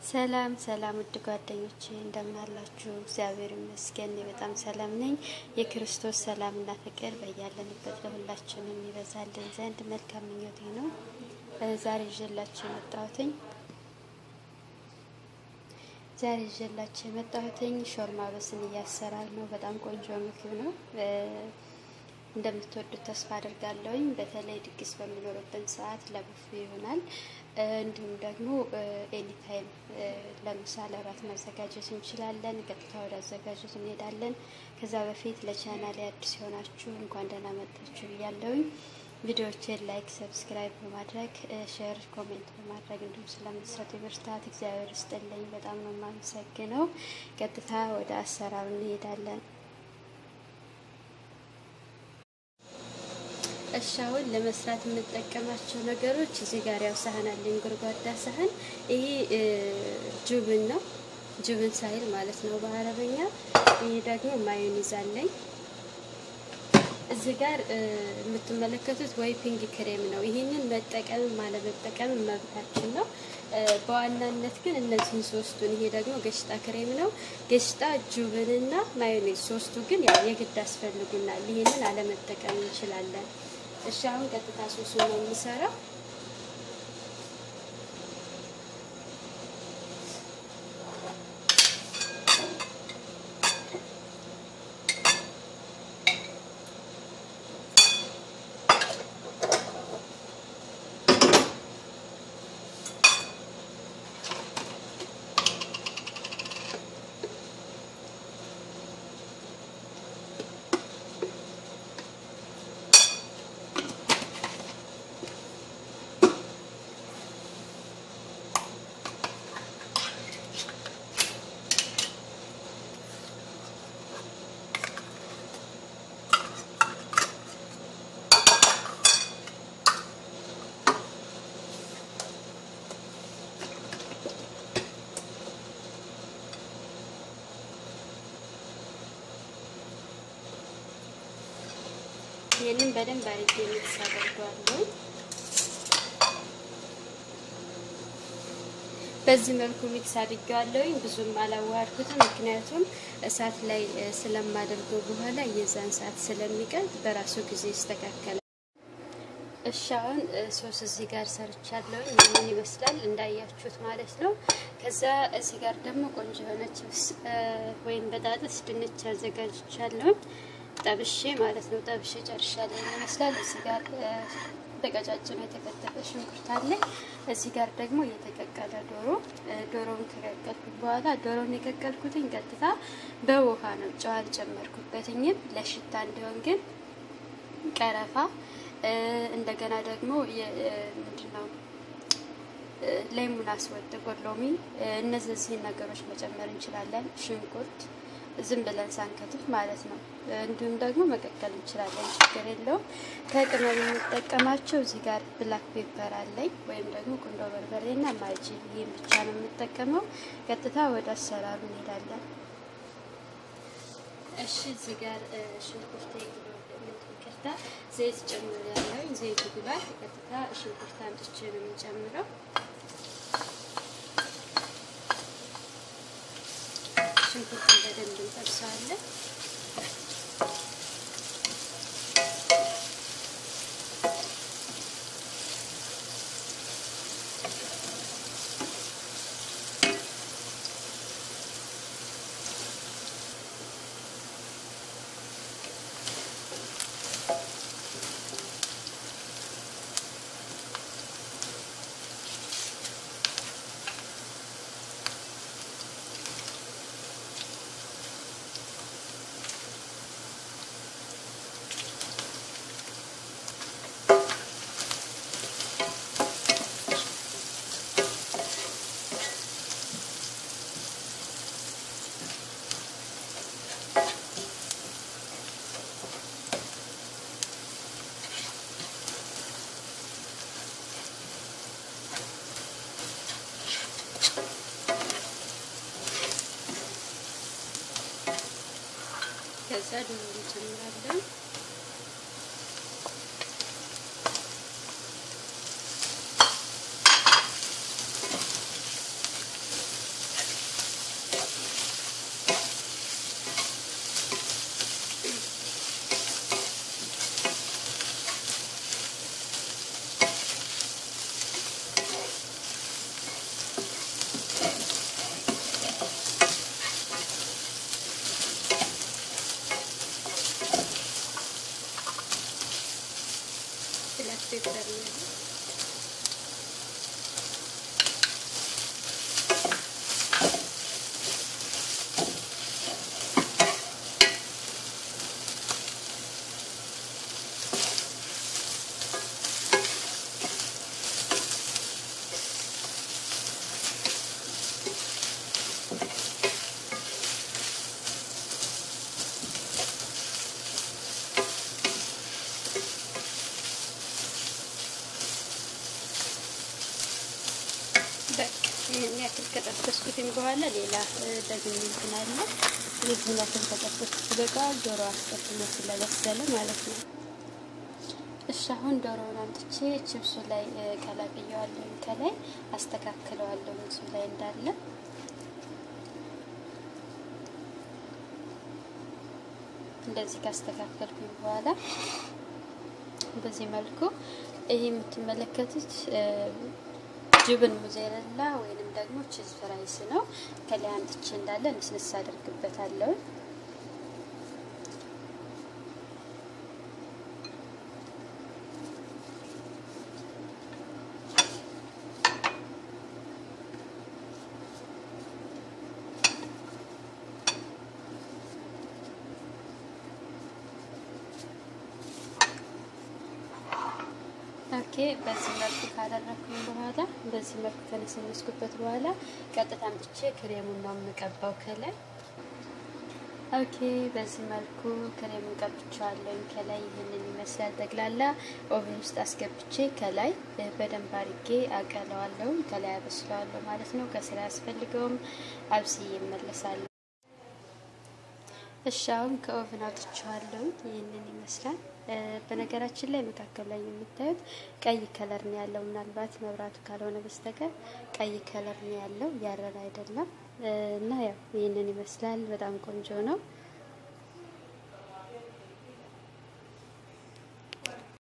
ሰላም ሰላም ውድ ጓደኞቼ እንደምን አላችሁ? እግዚአብሔር ይመስገን እኔ በጣም ሰላም ነኝ። የክርስቶስ ሰላምና ፍቅር በያለንበት ለሁላችንም ይበዛልን ዘንድ መልካም ምኞቴ ነው። ዛሬ ይዤላችሁ የመጣሁትኝ ዛሬ ይዤላችሁ የመጣሁትኝ ሾርማ በስንዬ አሰራር ነው። በጣም ቆንጆ ምግብ ነው። እንደምትወዱት ተስፋ አድርጋለሁኝ። በተለይ ድግስ በሚኖርብን ሰዓት ለቡፌ ይሆናል። እንዲሁም ደግሞ ኤኒታይም ለምሳ ለራት ማዘጋጀት እንችላለን። ቀጥታ ወደ አዘጋጀት እንሄዳለን። ከዛ በፊት ለቻናሌ አዲስ የሆናችሁ እንኳን ደህና መጣችሁ ብያለሁኝ። ቪዲዮዎችን ላይክ፣ ሰብስክራይብ በማድረግ ሼር፣ ኮሜንት በማድረግ እንዲሁም ስለምትሰጡ ብርታት እግዚአብሔር ይስጥልኝ። በጣም ነው የማመሰግነው። ቀጥታ ወደ አሰራሩ እንሄዳለን። እሺ አሁን ለመስራት የምጠቀማቸው ነገሮች እዚህ ጋር ያው ሳህን አለኝ፣ ጎድጓዳ ሳህን። ይሄ ጁብን ነው፣ ጁብን ሳይል ማለት ነው በአረበኛ። ይሄ ደግሞ ማዮኒዝ አለኝ። እዚህ ጋር የምትመለከቱት ዋይፒንግ ክሬም ነው። ይህንን መጠቀም አለመጠቀም መብታችን ነው። በዋናነት ግን እነዚህን ሶስቱን፣ ይሄ ደግሞ ገሽጣ ክሬም ነው። ገሽጣ፣ ጁብንና ማዮኔዝ ሶስቱ ግን ያው የግድ አስፈልጉናል። ይህንን አለመጠቀም እንችላለን። እሺ አሁን ቀጥታ ሶሱ ነው የምሰራው። ይህንን በደንብ አድርጌ ሚክስ አደርገዋለሁ። በዚህ መልኩ ሚክስ አድርገዋለሁኝ። ብዙም አላዋሃድኩትም፣ ምክንያቱም እሳት ላይ ስለማደርገው በኋላ የዛን ሰዓት ስለሚቀልጥ በራሱ ጊዜ ይስተካከላል። እሺ አሁን ሶስ እዚህ ጋር ሰርቻለሁ። ምን ይመስላል እንዳያችሁት ማለት ነው። ከዛ እዚህ ጋር ደግሞ ቆንጆ የሆነ ችፕስ ወይም በጣጥስ ድንች አዘጋጅቻለሁ። ጠብሼ ማለት ነው። ጠብሼ ጨርሻለሁ ይመስላል። እዚህ ጋር በቀጫጭኑ የተከተፈ ሽንኩርት አለ። እዚህ ጋር ደግሞ የተቀቀለ ዶሮ። ዶሮውን ከቀቀልኩት በኋላ ዶሮውን የቀቀልኩትኝ ቀጥታ በውሃ ነው፣ ጨው አልጨመርኩበትኝም። ለሽታ እንዲሆን ግን ቀረፋ፣ እንደገና ደግሞ ምንድን ነው ሌሙን አስወጥ፣ ጥቁር ሎሚ፣ እነዚህን ነገሮች መጨመር እንችላለን። ሽንኩርት ዝም ብለን ሳንከትፍ ማለት ነው። እንዲሁም ደግሞ መቀቀል እንችላለን፣ ችግር የለውም። ከቅመም የምጠቀማቸው እዚህ ጋር ብላክ ፔፐር አለኝ ወይም ደግሞ ቁንዶ በርበሬና ማጂ፣ ይህም ብቻ ነው የምጠቀመው። ቀጥታ ወደ አሰራሩ እንሄዳለን። እሺ እዚህ ጋር ሽንኩርት ይቅርታ፣ ዘይት ጨምር ያለው ዘይቱ ግባት። ቀጥታ ሽንኩርት አምጥቼ ነው የምጨምረው። ሽንኩርቱን በደንብ እንጠብሰዋለን። ከዛ ዶሮ እንጨምራለን። ፔፐር ነው። ይህን ያክል ከጠበስኩትኝ በኋላ ሌላ ደግሞ እንትን አለ። ይህን ያክል ከጠበስኩት በቃ ዶሮ አስቀድሞ ስለበሰለ ማለት ነው። እሺ አሁን ዶሮውን አምጥቼ ችብሱ ላይ ቀላቅየዋለሁ። ከላይ አስተካክለዋለሁ እሱ ላይ እንዳለ እንደዚህ ካስተካከልኩኝ በኋላ በዚህ መልኩ ይሄ የምትመለከቱት ጅብን ሙዜረላ ወይንም ደግሞ ቺዝ ፍራይስ ነው። ከላይ አምጥቼ እንዳለ ንስንስ አድርግበታለሁ። ኦኬ በዚህ መልኩ ካደረኩኝ በኋላ በዚህ መልኩ ከነሰነስኩበት በኋላ ቀጥታ አምጥቼ ክሬሙን ነው የምቀባው ከላይ። ኦኬ በዚህ መልኩ ክሬሙን ቀብቼዋለሁ። ከላይ ይህንን ይመስላል። ጠቅላላ ኦቭን ውስጥ አስገብቼ ከላይ በደንብ አድርጌ አቀለዋለሁ። ከላይ አበስለዋለሁ ማለት ነው። ከስራ አያስፈልገውም። አብስዬ እመለሳለሁ። እሺ አሁን ከኦቭን አውጥቼዋለሁ። ይህንን ይመስላል። በነገራችን ላይ መካከል ላይ የምታዩት ቀይ ከለር ነው ያለው። ምናልባት መብራቱ ካልሆነ በስተቀር ቀይ ከለር ነው ያለው፣ ያረረ አይደለም። እና ያው ይህንን ይመስላል። በጣም ቆንጆ ነው።